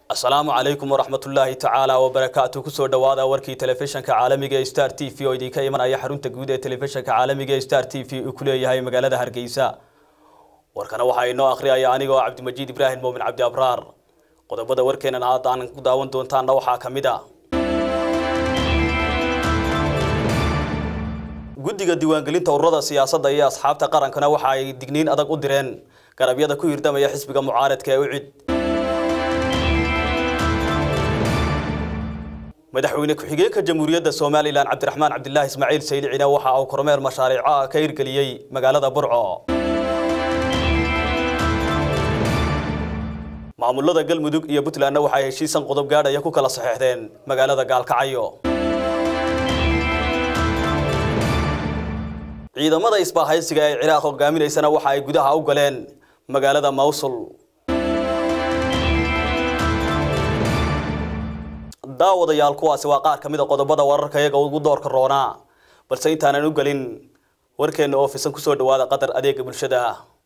asalaamu calaykum waraxmatullaahi tacaala wabarakaatu kusoo dhowaada warkii telefishanka caalamiga ee star t v oo idinka imanaya xarunta guud ee telefishanka caalamiga ee star t v uu ku leeyahay magaalada hargeysa warkana waxaa inoo akhriyaya anigoo cabdimajiid ibraahim moomin cabdi abraar qodobada warkeenan aada aan ku daawan doontaanna waxaa ka mid a guddiga diiwaangelinta ururada siyaasadda iyo asxaabta qarankana waxa ay digniin adag u direen garabyada ku hirdamaya xisbiga mucaaradka ee ucid madaxweyne ku-xigeenka jamhuuriyadda somalilan cabdiraxmaan cabdilaahi ismaaciil saylicina waxa uu kormeer mashaariica ka hirgeliyey magaalada burco maamulada galmudug iyo puntlandna waxay heshiisan qodob gaadhaya ku kala saxeexdeen magaalada gaalkacyo ciidamada isbaahaysiga ee ciraaq hogaaminaysana waxa ay gudaha u galeen magaalada mawsul daawadayaal kuwaasi waa qaar ka mid a qodobada wararka iyaga ugu doorka roonaa balse intaanan u gelin warkeenna oo fisan kusoo dhawaada qadar adeega bulshada